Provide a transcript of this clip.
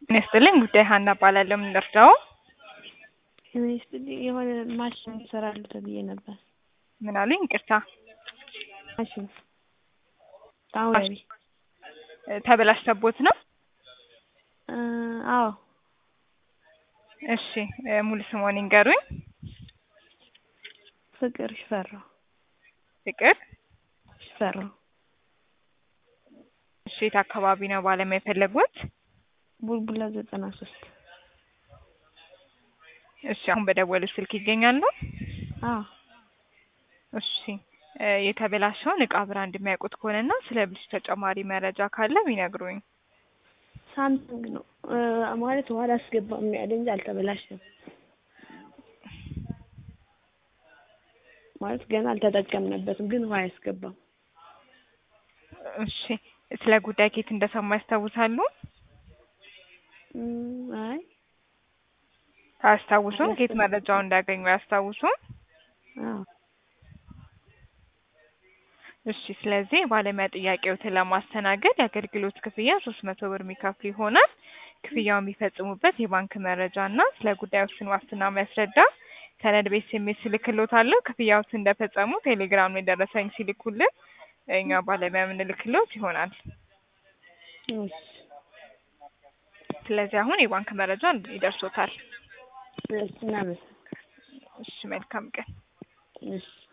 ጤና ይስጥልኝ ጉዳይ ሀና እባላለሁ። ምን ልርዳው? ጤና ይስጥልኝ የሆነ ማሽን ይሰራሉ ተብዬ ነበር። ምን አሉኝ? ይቅርታ ማሽን ታውሪ ተበላሽተቦት ነው? አዎ እሺ ሙሉ ስሞን ይንገሩኝ። ፍቅር ሽፈራው ፍቅር ሽፈራው እሺ የት አካባቢ ነው ባለሙያ የፈለጉት? ቡልቡላ ዘጠና ሶስት እሺ አሁን በደወሉ ስልክ ይገኛሉ? አዎ እሺ የተበላሸውን እቃ ብራንድ የሚያውቁት ከሆነና ስለ ብልሹ ተጨማሪ መረጃ ካለ ቢነግሩኝ። ሳምሰንግ ነው ማለት ውሃ አላስገባም ያለ እንጂ አልተበላሸም። ማለት ገና አልተጠቀምንበትም፣ ግን ውሃ አያስገባም። እሺ ስለ ጉዳይ ኬት እንደሰማ ያስታውሳሉ? እም፣ አይ አያስታውሱም? ኬት መረጃውን እንዳገኙ አያስታውሱም? አዎ እሺ ስለዚህ የባለሙያ ጥያቄዎትን ለማስተናገድ የአገልግሎት ክፍያ ሶስት መቶ ብር የሚከፍሉ ይሆናል። ክፍያውን የሚፈጽሙበት የባንክ መረጃ እና ስለ ጉዳዮችን ዋስትና የሚያስረዳ ሰነድ ቤት ስሜት ስልክሎታለሁ። ክፍያዎትን እንደፈጸሙ ቴሌግራም ላይ ደረሰኝ ሲልኩልን እኛ ባለሙያ የምንልክሎት ይሆናል። እሺ ስለዚህ አሁን የባንክ መረጃ ይደርሶታል። እሺ እናመሰግናለን። እሺ መልካም ቀን። እሺ